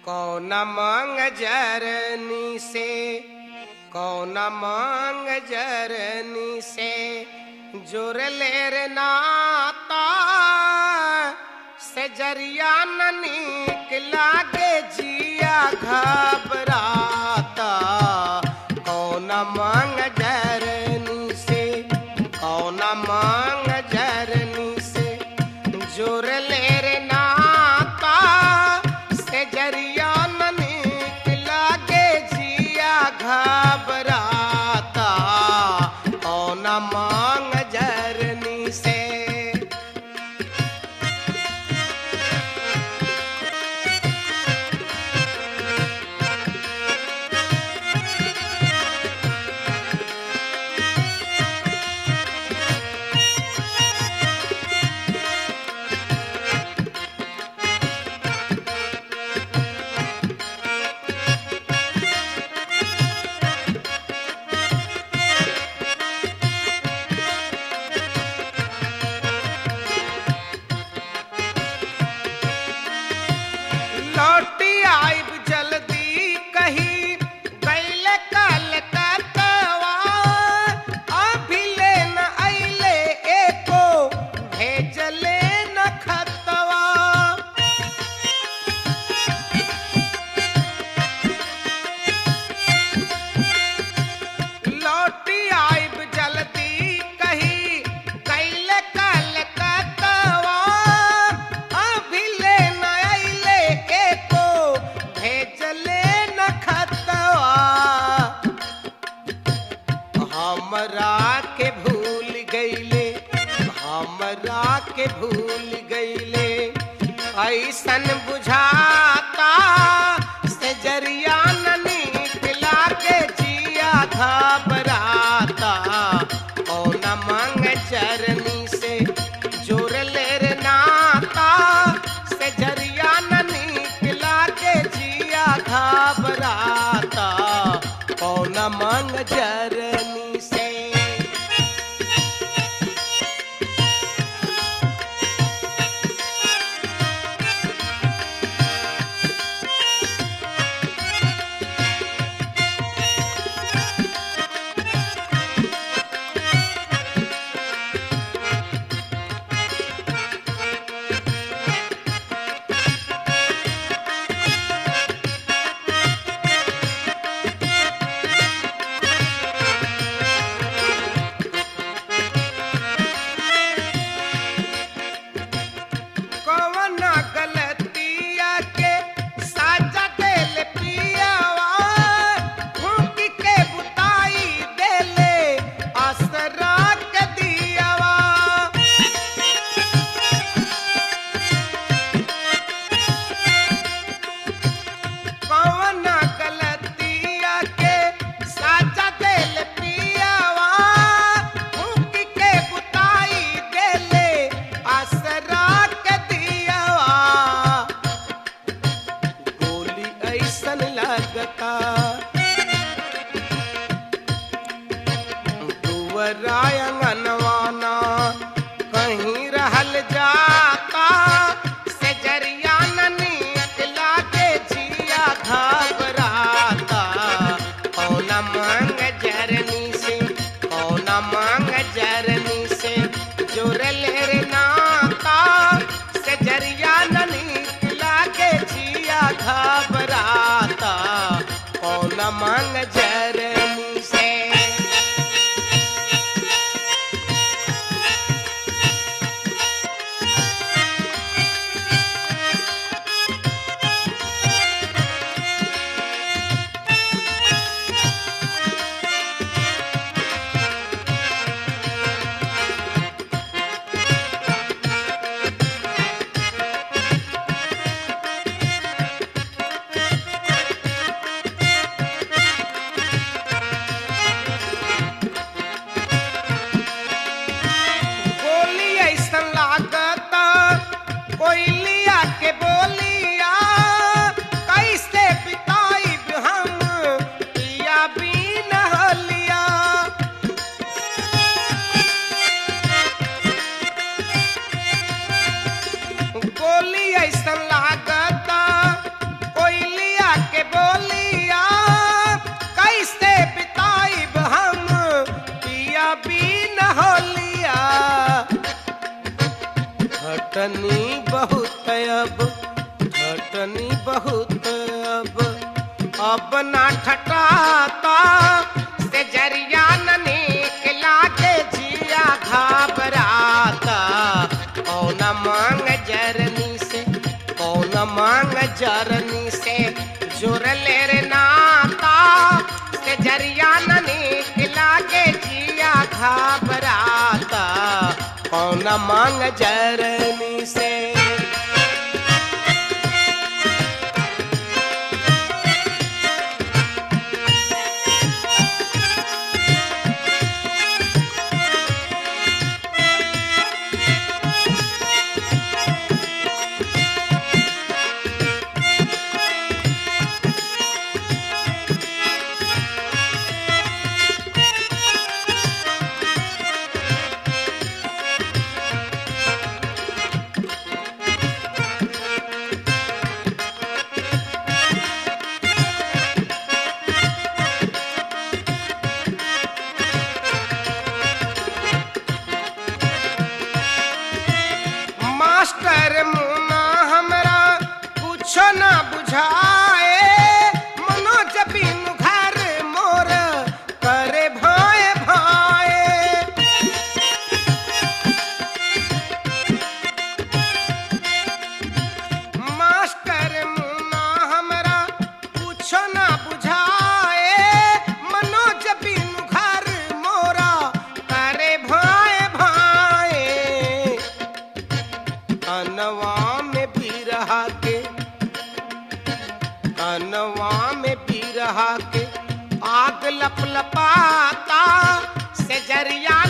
कौन मांग जरनी से कौन मांग जरनी से जुर लेर नाता से जरिया न नीक लागे जिया घबराता कौन मांग जरनी से कौन मांग जरनी से जोर लेर नाता से जरिया न नीक लागे जिया घबराता कौन मांग जरनी से लौटी आइब जल्दी कही गैल कलकत्तवा अभी ले न अइले एको भेजले न खतवा लौटी आइब जल्दी कही गैल कलकत्तवा अभी ले न अइले एको भेजले न खतवा हमरा के भूल गईले हमरा के भूल गईले ऐसन बुझाता से जरिया न नीक लागे जिया घबराता कौन मांग चरनी से जोर लेर नाता से जरिया न नीक लागे जिया घबराता कौन मांग जरनी से कवना गलतिया के साजा देल पियावा फूंक के बुताई देले असरा के दियावा कवना गलतिया के साजा देल पियावा फूंक के बुताई देले असरा के दियावा गोली ऐसन लगता दुवरायंगनवाना कहीं रहल जाता से जरिया न नीक लागे जिया घबराता कौन मांग जरनी से कौन मांग जरनी से जोर लेर नाता से जरिया न नीक लागे जिया घबराता कौन मांग जरनी से खटनी बहुत अब खटनी बहुत अब अब ना खटाता से जरिया न निकला के जिया घबराता कौन मांग जरनी से कौन मांग जरनी से जोर ले रे नाता से जरिया न निकला के जिया घबराता कौन मांग जरनी से मास्टर मुना हमरा कुछो ना बुझाए मनोज बिनु घर मोर करे भाए भाए मास्टर मुना हमरा कुछो ना बुझाए मनोज बिनु घर मोरा करे भाए भाए अनवा में भी रहा के अनवा में भी रहा के आग लप लपाता से जरिया